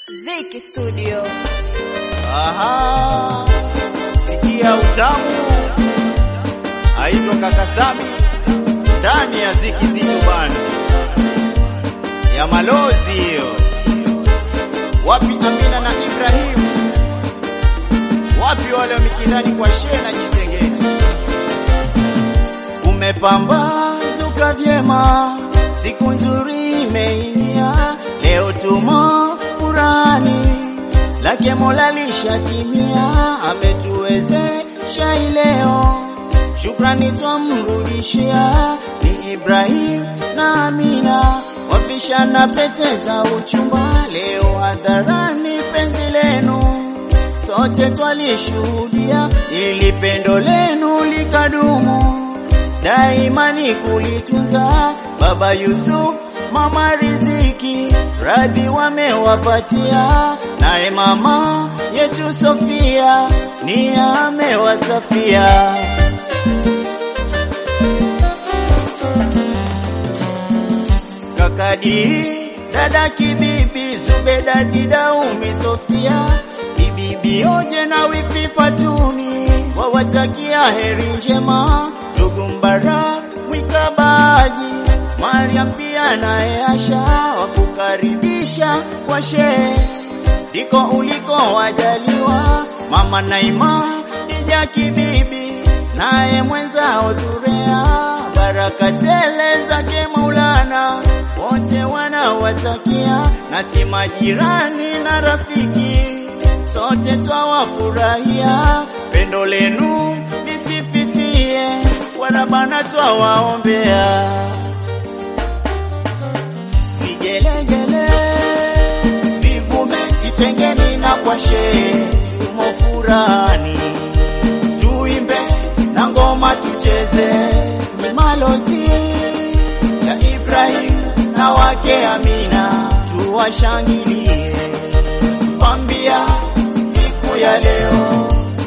Ziki Studio. Aha, sikia utamu, aitwa kaka Sami ndani ya Ziki Zitu Band ya malozi hiyo. Wapi Amina na Ibrahim? Wapi wale wa mikindani kwa shena jitengeni? Umepambazuka vyema, siku nzuri imeingia, leo tumo furani lake Mola lishatimia, ametuwezesha ileo, shukrani twamrudishia. Ni Ibrahim na Amina wapishana pete za uchumba, leo hadharani penzi lenu sote twalishuhudia, ili pendo lenu likadumu daima ni kulitunza. Baba Yusuf, mama Riziki, radhi wamewapatia, naye mama yetu Sofia ni amewasafia. Kakadi, dada Kibibi, Zubeda, Dida, Umi, Sofia, Bibi Oje na wifi Fatuni wawatakia heri njema, ndugu Mbarak Mwikabaji, Mariam pia naye Asha wakukaribisha kwa shehe, ndiko uliko wajaliwa, mama Naima Dija Kibibi naye mwenzao Dhurea, baraka tele zake Maulana wote wanawatakia, na si majirani na rafiki sote twawafurahia, pendo lenu lisififie, wala bana twawaombea. Vigelegele vivume kitengeni na kwa shehe, tumo furani, tuimbe na ngoma tucheze, ni malozi ya Ibrahim na wake Amina, tuwashangilie kwambia siku ya leo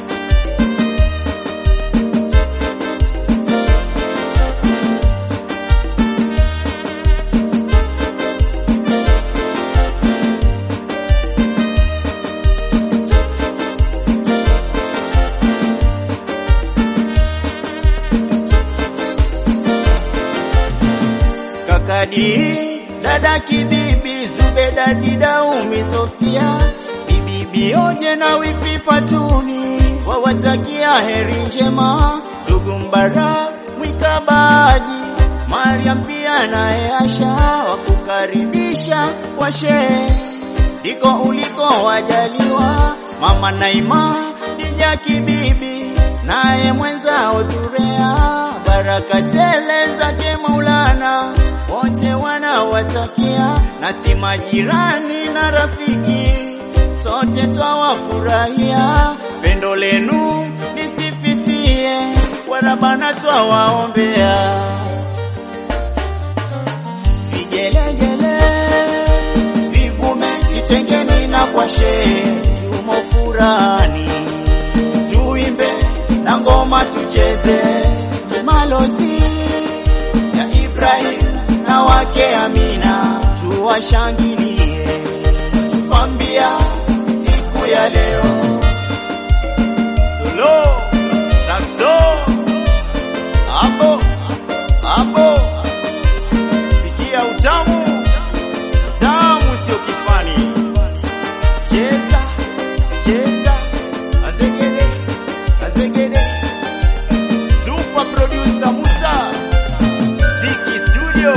kakadi dada kibibi Zubeda Dida Umi Sofia bibi Oje na wifi Fatuni wawatakia heri njema, ndugu Mbarak Mwikabaji, Mariam pia naye Asha wakukaribisha kwa shehe, ndiko uliko wajaliwa, mama Naima Dija Kibibi naye mwenzao Dhurea, baraka tele zake Maulana wote wanawatakia, na si majirani na rafiki sote twawafurahia, pendo lenu lisififie, wala bana twawaombea. Vigelegele vivume kitengeni na kwa shehe, tumo furani, tuimbe na ngoma tucheze, ni malozi ya Ibrahim na wake Amina, tuwashangilie kwambia siku ya leo solo saxo hapo hapo, sikia utamu utamu, sio kifani. Cheza cheza, azegede azegede, super producer Musa Ziki Studio.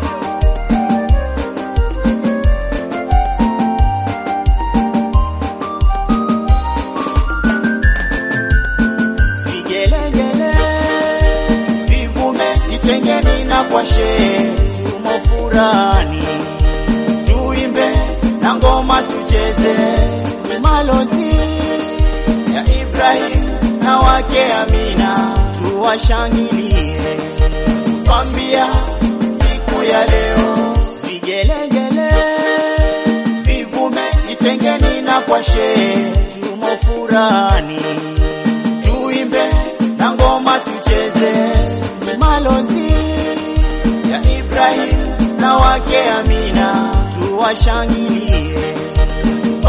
Vigelegele vivume kitengeni na kwa shehe, tumo furani, tuimbe na ngoma tucheze, ni malozi ya Ibrahim na wake Amina, tuwashangilie kwambia siku ya leo. Vigelegele vivume kitengeni na kwa shehe, tumo furani tuimbe na ngoma tucheze, ni malozi ya Ibrahim na wake Amina, tuwashangilie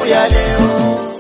ya leo